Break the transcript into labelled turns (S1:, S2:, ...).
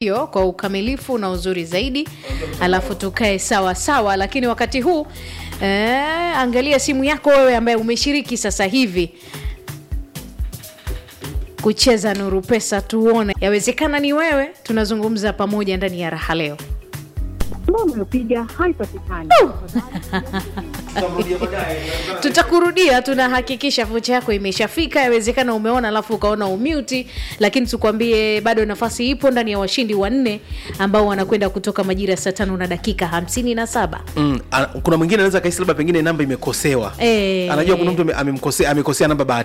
S1: hiyo kwa ukamilifu na uzuri zaidi, alafu tukae sawa sawa. Lakini wakati huu eh, angalia simu yako wewe ambaye umeshiriki sasa hivi kucheza Nuru Pesa, tuone yawezekana ni wewe. Tunazungumza pamoja ndani ya raha leo.
S2: ambao umepiga haipatikani.
S1: Tutakurudia, tunahakikisha vocha yako imeshafika. Yawezekana umeona alafu ukaona umute, lakini tukwambie bado nafasi ipo ndani ya washindi wanne ambao wanakwenda kutoka majira ya saa tano na dakika hamsini na saba.
S3: Mm, a- kuna mwingine anaweza kahisi labda pengine namba imekosewa
S1: Eh.
S3: anajua kuna mtu ame- amemkosea amekosea namba bahati